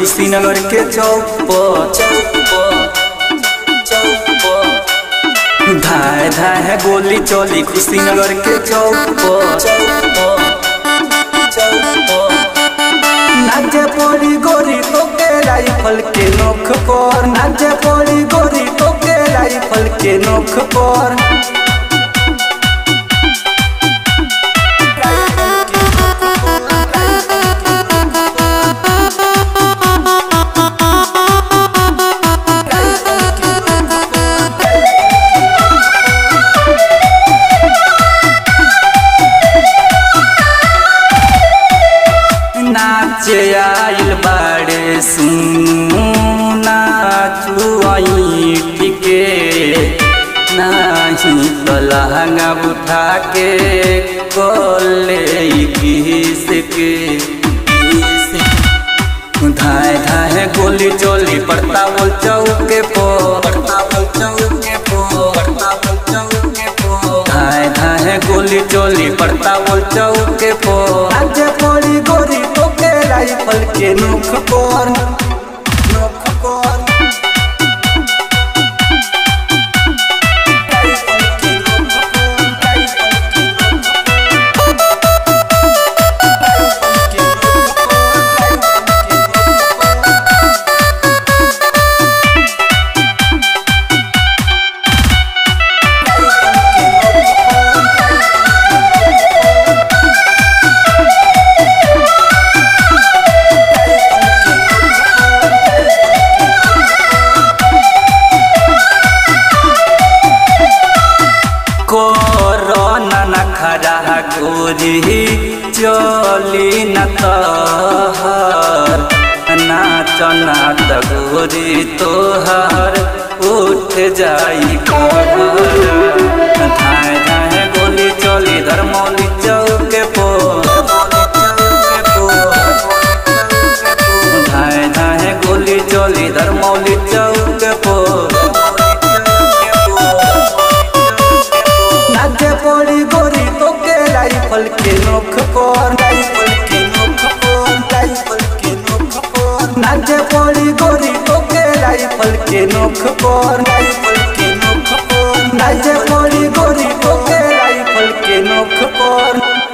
कुशीनगर के चौक पर धाय धाय गोली चली कुशीनगर के चौक पर नाचे पड़ी गोरी तो के राइफल के नोख पर नाचे पड़ी गोरी तो के राइफल के नोख पर नाचे आइल बाड़े सुना चुआई टिके नाही तो लहंगा उठा के कोले किस के धाय धाय गोली चोली पड़ता बोल चौके पो पड़ता बोल चौके पो पड़ता बोल चौके पो धाय धाय गोली चोली पड़ता बोल चौके पो आज पड़ी गोरी तो के राइफल के नोख पर नोख पर राइफल के नोख पर राइफल के नोख कोरोना न खरा गोरी चली न तहर नाच नाच गोरी तोहर उठ जाई कहर धाय धाय गोली चली धर्मौली चौके पो धाय धाय गोली चली धर्मौली चौके पो नाचे पड़ी गोरी तो के राइफल के नोख पर राइफल के नोख पर राइफल के नोख पर नाचे पड़ी गोरी तो के राइफल के नोख पर राइफल के नोख पर नाचे पड़ी गोरी तो के राइफल के नोख पर